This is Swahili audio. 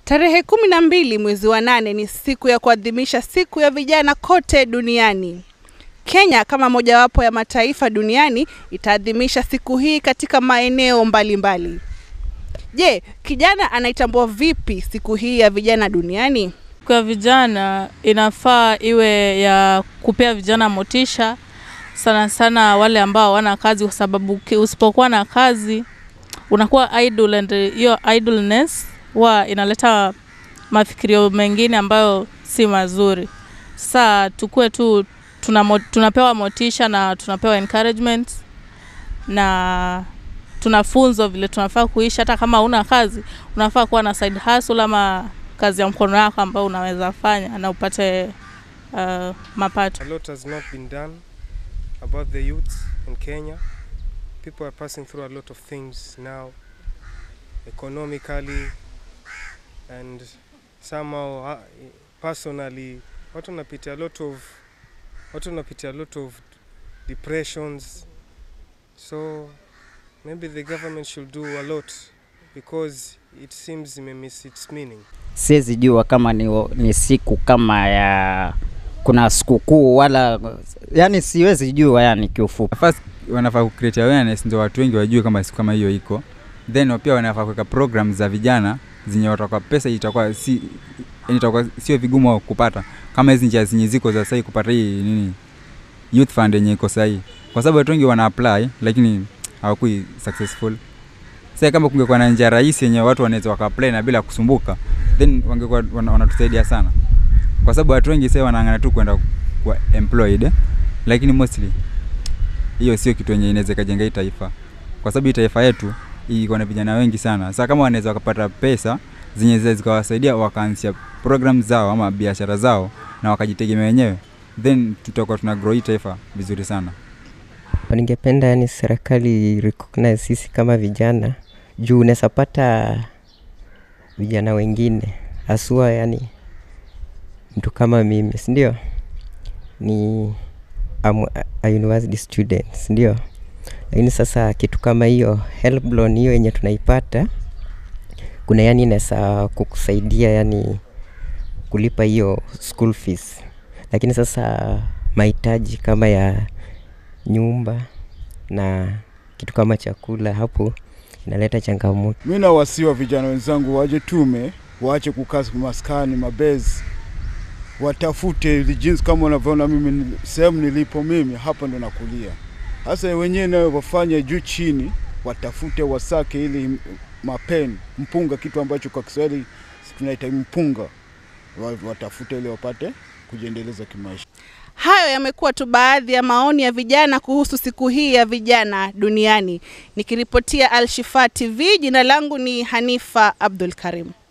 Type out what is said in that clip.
Tarehe kumi na mbili mwezi wa nane ni siku ya kuadhimisha siku ya vijana kote duniani. Kenya kama mojawapo ya mataifa duniani itaadhimisha siku hii katika maeneo mbalimbali. Je, kijana anaitambua vipi siku hii ya vijana duniani? Kwa vijana inafaa iwe ya kupea vijana motisha sana sana wale ambao hawana kazi, kwa sababu ki- usipokuwa na kazi unakuwa idle and hiyo idleness huwa inaleta mafikirio mengine ambayo si mazuri. Sasa tukue tu tuna, mo- tunapewa motisha na tunapewa encouragement na tunafunzwa vile tunafaa kuishi. Hata kama una kazi, unafaa kuwa na side hustle ama kazi ya mkono wako ambayo unaweza fanya na upate uh, mapato. A lot has not been done about the youth in Kenya. People are passing through a lot of things now, economically and somehow uh, personally. Watu wanapitia a lot of watu wanapitia a lot of depressions. So maybe the government should do a lot because it seems imemiss its meaning. siwezi jua kama ni, ni siku kama ya kuna sikukuu wala yani siwezi jua yani kiufupi First wanafaa ku create awareness ndio watu wengi wajue kama siku kama hiyo iko, then pia wanafaa kuweka program za vijana zenye watakuwa pesa itakuwa si yani itakuwa sio vigumu kupata kama hizi njia zenye ziko za sahii kupata hii nini youth fund yenye iko sahii, kwa sababu watu wengi wana apply lakini hawakui successful. Sasa kama kungekuwa na njia rahisi yenye watu wanaweza waka apply na bila kusumbuka, then wangekuwa wana- wanatusaidia sana, kwa sababu watu wengi sasa wanaangana tu kwenda kuwa employed eh, lakini mostly hiyo sio kitu yenye inaweza ikajenga hii taifa, kwa sababu hii taifa yetu iko na vijana wengi sana. Sasa kama wanaweza wakapata pesa zenye zinaweza zikawasaidia wakaanzisha program zao ama biashara zao na wakajitegemea wenyewe, then tutakuwa tuna grow hii taifa vizuri sana. Ningependa yani serikali recognize sisi kama vijana juu unaweza pata vijana wengine haswa yani mtu kama mimi si ndio ni I'm a- a university student si ndio lakini sasa kitu kama hiyo help loan hiyo yenye tunaipata kuna yani inaweza kukusaidia yani kulipa hiyo school fees lakini sasa mahitaji kama ya nyumba na kitu kama chakula hapo inaleta changamoto. Mi nawasiwa vijana wenzangu waje tume, waache kukaa maskani mabezi, watafute ili jinsi kama unavyoona mimi ni- sehemu nilipo mimi hapa ndo nakulia. Sasa wenyewe nayo wafanye juu chini, watafute wasake ili m- mapeni mpunga, kitu ambacho kwa Kiswahili tunaita mpunga, Wa- watafute ili wapate kujiendeleza kimaisha. Hayo yamekuwa tu baadhi ya maoni ya vijana kuhusu siku hii ya vijana duniani. Nikiripotia Al Shifa TV, jina langu ni Hanifa Abdul Karim.